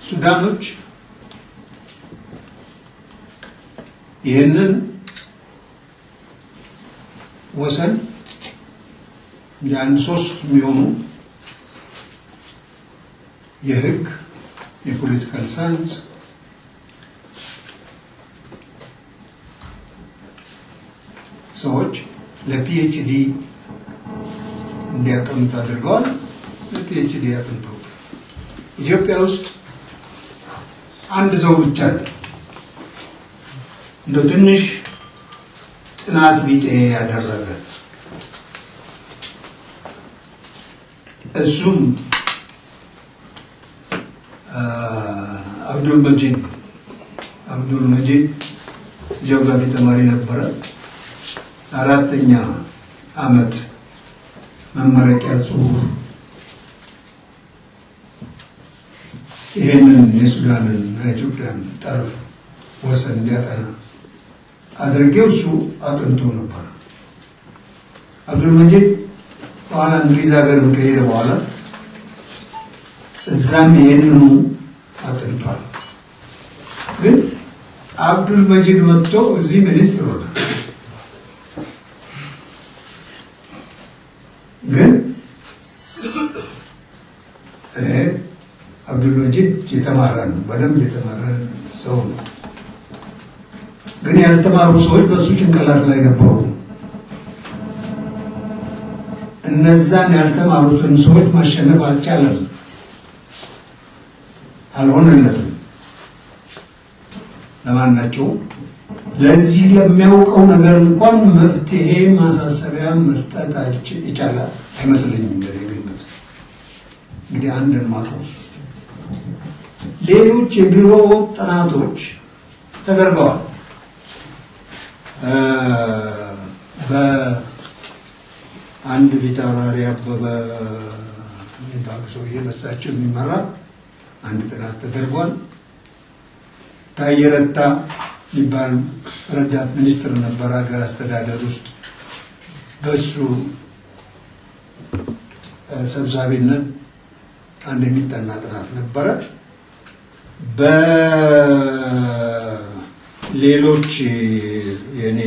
ሱዳኖች ይህንን ወሰን የአንድ ሶስት የሚሆኑ የህግ የፖለቲካል ሳይንስ ሰዎች ለፒኤችዲ እንዲያጠኑት አድርገዋል። ለፒኤችዲ ያጠንተው ኢትዮጵያ ውስጥ አንድ ሰው ብቻ ነው እንደ ትንሽ ጥናት ቢጤ ያደረገ እሱም አብዱል መጂድ ነው። አብዱል መጂድ ጂኦግራፊ ተማሪ ነበረ። አራተኛ አመት መመረቂያ ጽሁፍ ይህንን የሱዳንን የኢትዮጵያን ጠረፍ ወሰን እንዲያጠና አድርጌው እሱ አጥንቶ ነበር። አብዱል መጂድ በኋላ እንግሊዝ ሀገርም ከሄደ በኋላ እዛም ይህንኑ አጥንቷል። ግን አብዱል መጂድ መጥቶ እዚህ ሚኒስትር ሆነ። ግን አብዱል መጂድ የተማረ ነው፣ በደንብ የተማረ ሰው ነው። ግን ያልተማሩ ሰዎች በእሱ ጭንቅላት ላይ ነበሩ። እነዛን ያልተማሩትን ሰዎች ማሸነፍ አልቻለም፣ አልሆነለትም። ለማናቸው ለዚህ ለሚያውቀው ነገር እንኳን መፍትሄ ማሳሰቢያ መስጠት ይቻላል አይመስለኝም። እንደኔ ግምት እንግዲህ አንድን ማቀው ሌሎች የቢሮ ጥናቶች ተደርገዋል። በአንድ ፊታውራሪ አበበ የሚባሉ ሰውዬ በሳቸው የሚመራ አንድ ጥናት ተደርጓል። ታዬ ረታ የሚባል ረዳት ሚኒስትር ነበር ሀገር አስተዳደር ውስጥ በሱ ሰብሳቢነት አንድ የሚጠና ጥናት ነበረ። በሌሎች የእኔ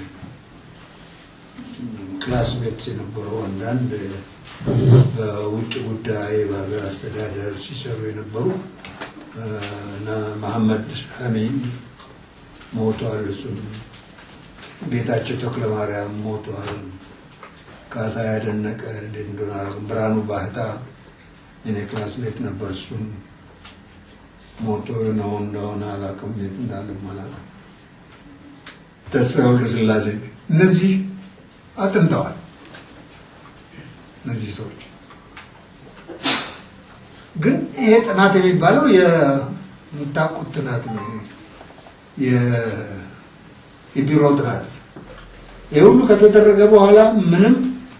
ክላስሜትስ የነበሩ አንዳንድ በውጭ ጉዳይ በሀገር አስተዳደር ሲሰሩ የነበሩ እና መሐመድ ሐሚድ ሞቷል። እሱም ጌታቸው ተክለ ማርያም ሞቷል። ካሳ ያደነቀ እንዴት እንደሆነ አላውቅም። ብርሃኑ ባህታ የኔ ክላስሜት ነበር። እሱም ሞቶ ነው እንደሆነ አላውቅም፣ የት እንዳለም አላውቅም። ተስፋዬ ወልደ ስላሴ እነዚህ አጥንተዋል። እነዚህ ሰዎች ግን ይሄ ጥናት የሚባለው የምታውቁት ጥናት ነው። የቢሮ ጥናት ይህ ሁሉ ከተደረገ በኋላ ምንም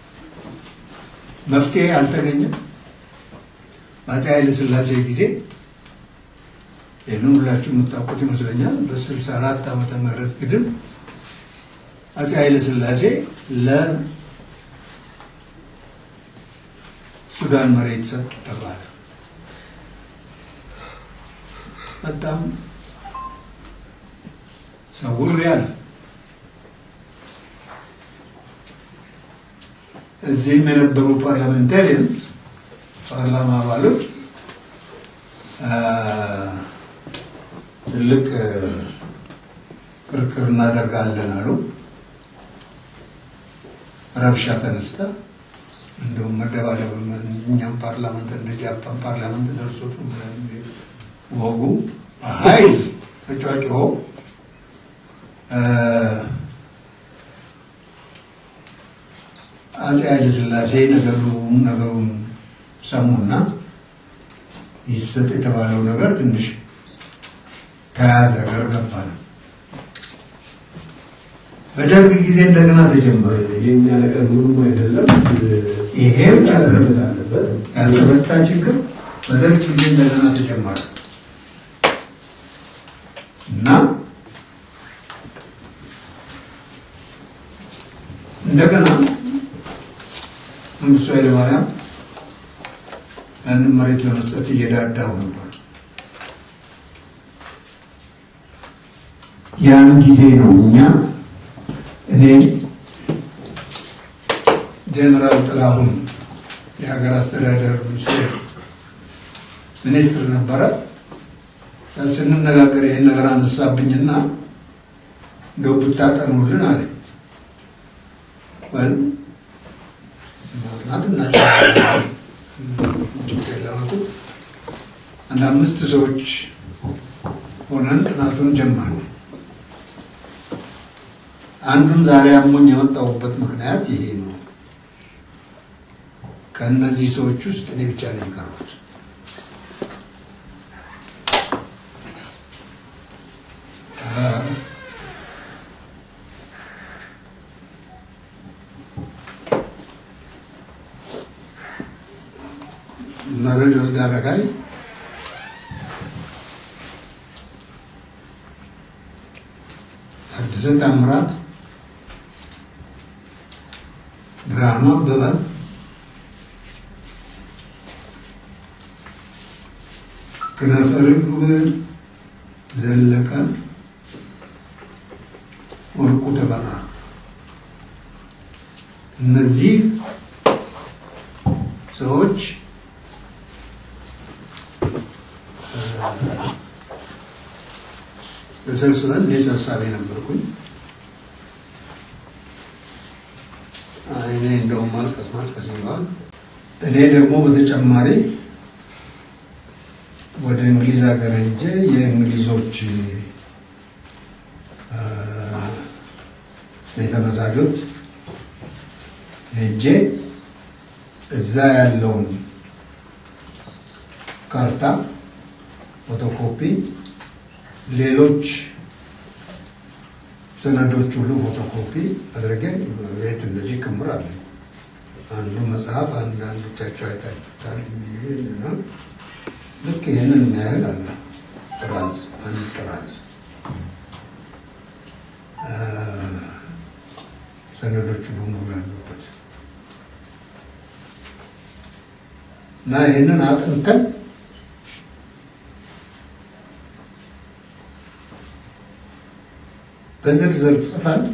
መፍትሄ አልተገኘም። በአፄ ኃይለ ሥላሴ ጊዜ ይህንን ሁላችሁ የምታውቁት ይመስለኛል። በስልሳ አራት ዓመተ ምህረት ግድም አፄ ኃይለ ሥላሴ ለሱዳን መሬት ሰጡ ተባለ። በጣም ሰውር ያለ እዚህም የነበሩ ፓርላሜንታሪያን ፓርላማ አባሎች ትልቅ ክርክር እናደርጋለን አሉ። ረብሻ ተነስታ እንደውም መደባደብ እኛም ፓርላመንት እንደ ጃፓን ፓርላመንት ደርሶት ወጉ ኃይል ተጫጭሆ አፄ ኃይለ ሥላሴ ነገሩ ነገሩን ሰሙና ይሰጥ የተባለው ነገር ትንሽ ተያዘ ገር ገባ ነው። በደርግ ጊዜ እንደገና ተጀመረ። የኛ ነገር ምንም አይደለም። ይሄው ችግር አለበት። ያልተፈታ ችግር በደርግ ጊዜ እንደገና ተጀመረ እና እንደገና መንግስቱ ኃይለማርያም ያንን መሬት ለመስጠት እየዳዳው ነበር። ያን ጊዜ ነው እኛ እኔ ጀነራል ጥላሁን የሀገር አስተዳደር ሚኒስቴር ሚኒስትር ነበረ። ስንነጋገር ይህን ነገር አነሳብኝና እንደው ብታጠኑልን አለ። ወል ማጥናት እናውቃለን። ችግር የለም አልኩት። አንድ አምስት ሰዎች ሆነን ጥናቱን ጀመሩ። አንዱን ዛሬ አሞኝ የመጣሁበት ምክንያት ይሄ ነው። ከእነዚህ ሰዎች ውስጥ እኔ ብቻ ነው የቀረሁት። መረድ ወልደ አረጋይ ታደሰ ታምራት፣ ብርሃኑ አበበ፣ ክነፈ ርግብ ዘለቀ፣ ወርቁ ተበራ እነዚህ ሰዎች ተሰብስበን እኔ ሰብሳቢ ነበርኩኝ። እኔ እንደውም ማልቀስ ማልቀስ ይለዋል። እኔ ደግሞ በተጨማሪ ወደ እንግሊዝ ሀገር ሄጄ የእንግሊዞች ቤተ መዛግብት ሄጄ እዛ ያለውን ካርታ ፎቶኮፒ ሌሎች ሰነዶች ሁሉ ፎቶኮፒ አድርጌ ቤት እንደዚህ ክምር አለ። አንዱ መጽሐፍ አንዳንዶቻቸው አይታችሁታል። ይሄንና ልክ ይህንን የሚያህል አለ ጥራዝ አንድ ጥራዝ ሰነዶቹ በሙሉ ያሉበት እና ይህንን አጥንተን በዝርዝር ጽፈን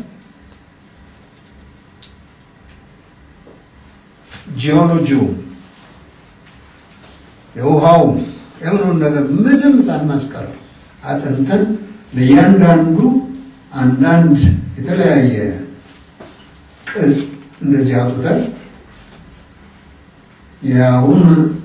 ጂኦሎጂውን የውሃውን የምኑን ነገር ምንም ሳናስቀር አጥንተን ለእያንዳንዱ አንዳንድ የተለያየ ቅጽ እንደዚህ አውጥተን ያሁን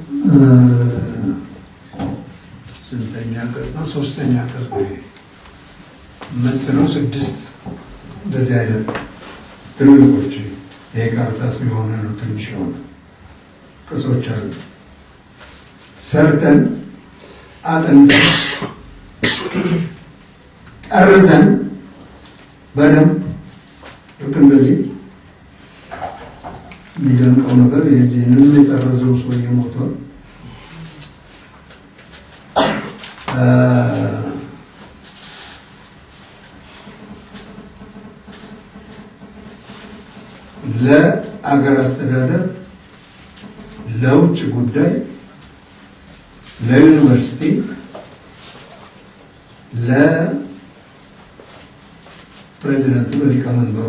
ስንተኛ ቅጽ ነው? ሶስተኛ ቅጽ ነው መስለው ስድስት እንደዚህ አይነት ትልልቆች ይሄ ካርታ ስለሆነ ነው ትንሽ የሆነ ቅጾች አሉ። ሰርተን አጥንተን ጠርዘን በደንብ ልክ እንደዚህ የሚደንቀው ነገር ይህንን የጠረዘው ሰውዬ ሞቷል። ለአገር አስተዳደር፣ ለውጭ ጉዳይ፣ ለዩኒቨርሲቲ፣ ለፕሬዚደንቱ ለሊቀመንበሩ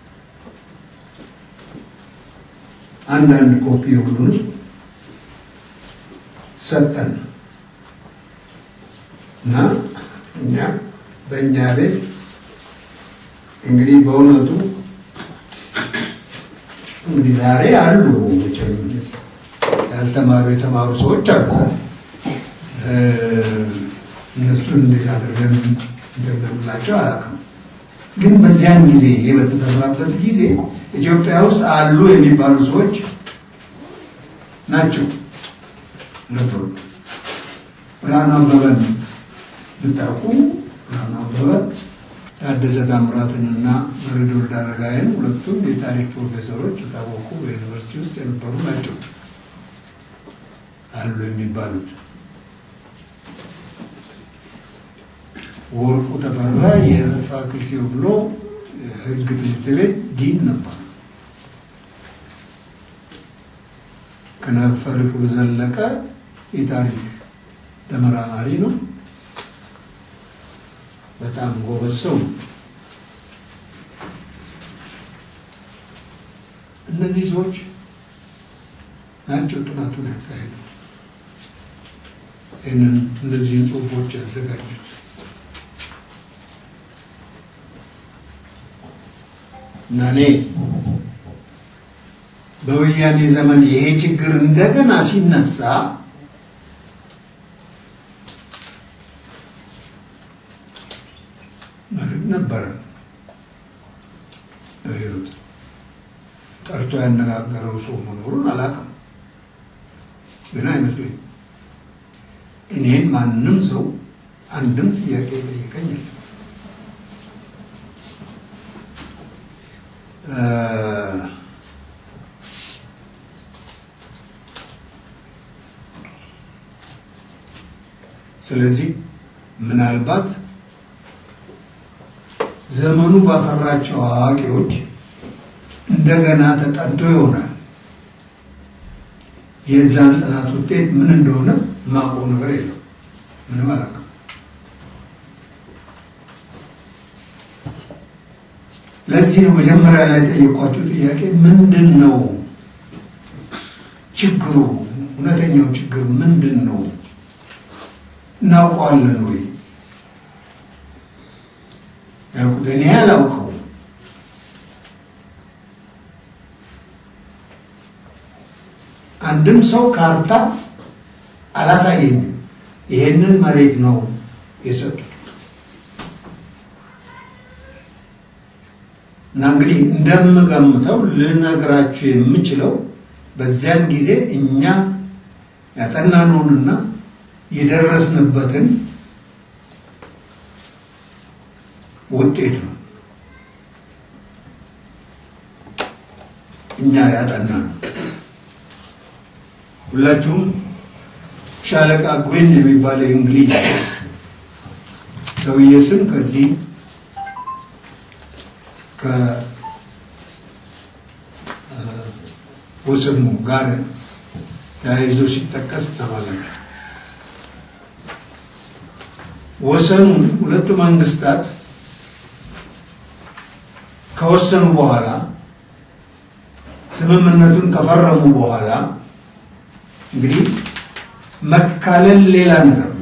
አንዳንድ ኮፒ ሁሉን ሰጠን እና እኛ በእኛ ቤት እንግዲህ በእውነቱ እንግዲህ ዛሬ አሉ መቼም ያልተማሩ የተማሩ ሰዎች አሉ። እነሱን እንዴት አድርገን እንደምንላቸው አላውቅም። ግን በዚያን ጊዜ ይሄ በተሰራበት ጊዜ ኢትዮጵያ ውስጥ አሉ የሚባሉ ሰዎች ናቸው ነበሩ። ብርሃኑ አበበን ብታውቁ ብርሃኑ አበበ ታደሰ ታምራትንና መርዕድ ወልደ አረጋይን ሁለቱም የታሪክ ፕሮፌሰሮች የታወቁ በዩኒቨርሲቲ ውስጥ የነበሩ ናቸው አሉ የሚባሉት። ወርቁ ተፈራ የፋክልቲ ኦፍ ሎ ሕግ ትምህርት ቤት ዲን ነበር። ክነፈ ርግብ ዘለቀ የታሪክ ተመራማሪ ነው። በጣም ጎበዝ ሰው ነው። እነዚህ ሰዎች ናቸው ጥናቱን ያካሄዱት፣ ይህንን እነዚህን ጽሁፎች ያዘጋጁት። እና እኔ በወያኔ ዘመን ይሄ ችግር እንደገና ሲነሳ መርህ ነበረ በህይወት ጠርቶ ያነጋገረው ሰው መኖሩን አላውቅም፣ ግን አይመስለኝም። እኔን ማንም ሰው አንድም ጥያቄ ጠየቀኝ የለም። ስለዚህ ምናልባት ዘመኑ ባፈራቸው አዋቂዎች እንደገና ተጠንቶ ይሆናል። የዛን ጥናት ውጤት ምን እንደሆነ የማውቀው ነገር የለም። ምንም አላውቅም። ለዚህ ነው መጀመሪያ ላይ ጠየኳቸው ጥያቄ ምንድን ነው ችግሩ? እውነተኛው ችግር ምንድን ነው? እናውቀዋለን ወይ ያልኩት እኔ አላውቀው አንድም ሰው ካርታ አላሳየኝም። ይሄንን መሬት ነው የሰጡት እና እንግዲህ እንደምገምተው ልነግራችሁ የምችለው በዚያን ጊዜ እኛ ያጠናነውንና የደረስንበትን ውጤት ነው። እኛ ያጠና ነው። ሁላችሁም ሻለቃ ጉዌን የሚባለው የእንግሊዝ ሰውዬ ስም ከዚህ ከወሰኑ ጋር ተያይዞ ሲጠቀስ ትሰማላችሁ። ወሰኑን ሁለቱ መንግስታት ከወሰኑ በኋላ ስምምነቱን ከፈረሙ በኋላ እንግዲህ መካለል ሌላ ነገር ነው።